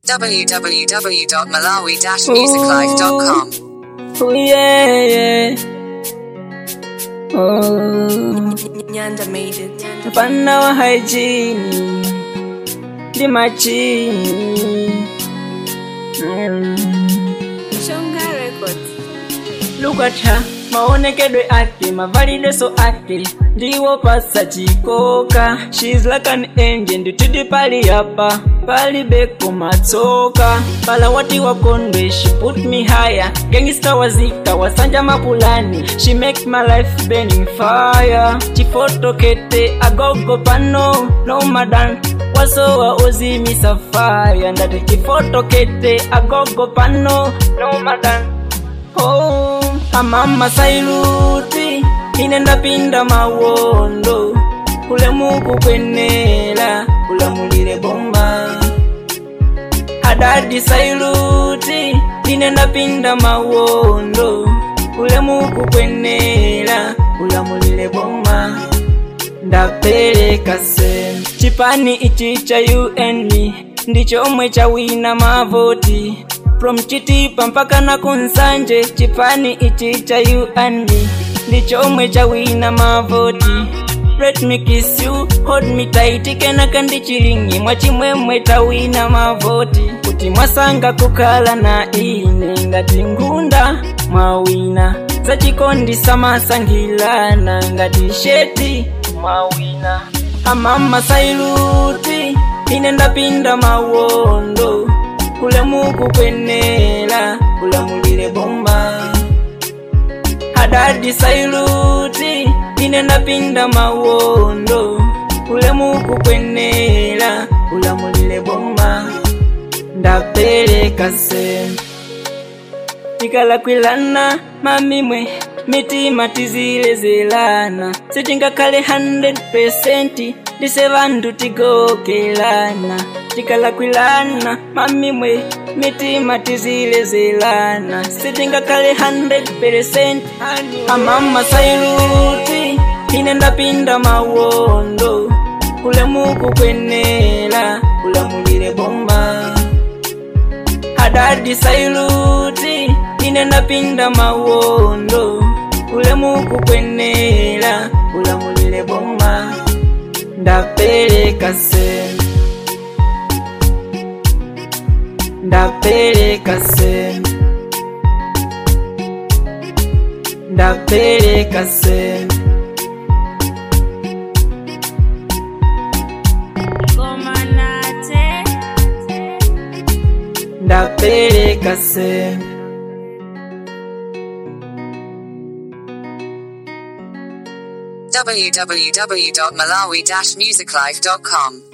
www.malawi-musiclife.com. Oh yeah, yeah. Oh, Nyanda made it. Nyanda mfana wa hygiene ndi machini mm. Shonga Records. Look at her, maonekedwe ake mavalideso ake ndiwo pasa chikoka She's like an angel nditidi pali yapa pali beko matsoka pala wati wakondwe she put me higher gangsta wazika wasanja mapulani she make my life burning fire chifotokete agogo pano no madan wasowa ozimisa fire ndati chifotokete agogo pano no madan Oh, amama sailuti ine ndapinda mawondo kule muku kwenela kulamulile bomba adadi sailuti ine ndapinda mawondo kule muku kwenela kulamulile bomba ndapeleka semu chipani ichi cha un ndichomwe chawina mavoti from chitipa mpaka na kunsanje chipani ichi cha un ndichomwe chawina mavoti let me kiss you hold me tight kenaka ndichilingi mwachimwemwe tawina mavoti kuti mwasanga kukhala na ine ngati ngunda mwawina zachikondi samasangilana ngati sheti mwawina amama sailuti ine ndapinda mawondo kule muku kwenela kulamulile bomba adadi sailuti ine ndapinda mawondo kule muku kwenela kulamulile bomba ndapeleka semu tikalakwilana mamimwe mitima tizilezelana sitingakhale 100% ndise vantu tigokelana tikalakwilana mamimwe mitima tizilezelana sitingakhale 100% amama sailuti ine ndapinda mawondo kule muku kwenela kulamulile bomba adadi sailuti ine ndapinda mawondo kule muku kwenela kulamulile bomba ndapeleka semu ndapeleka semu ndapeleka semu Goma nate. ndapeleka semu www.malawi-musiclife.com.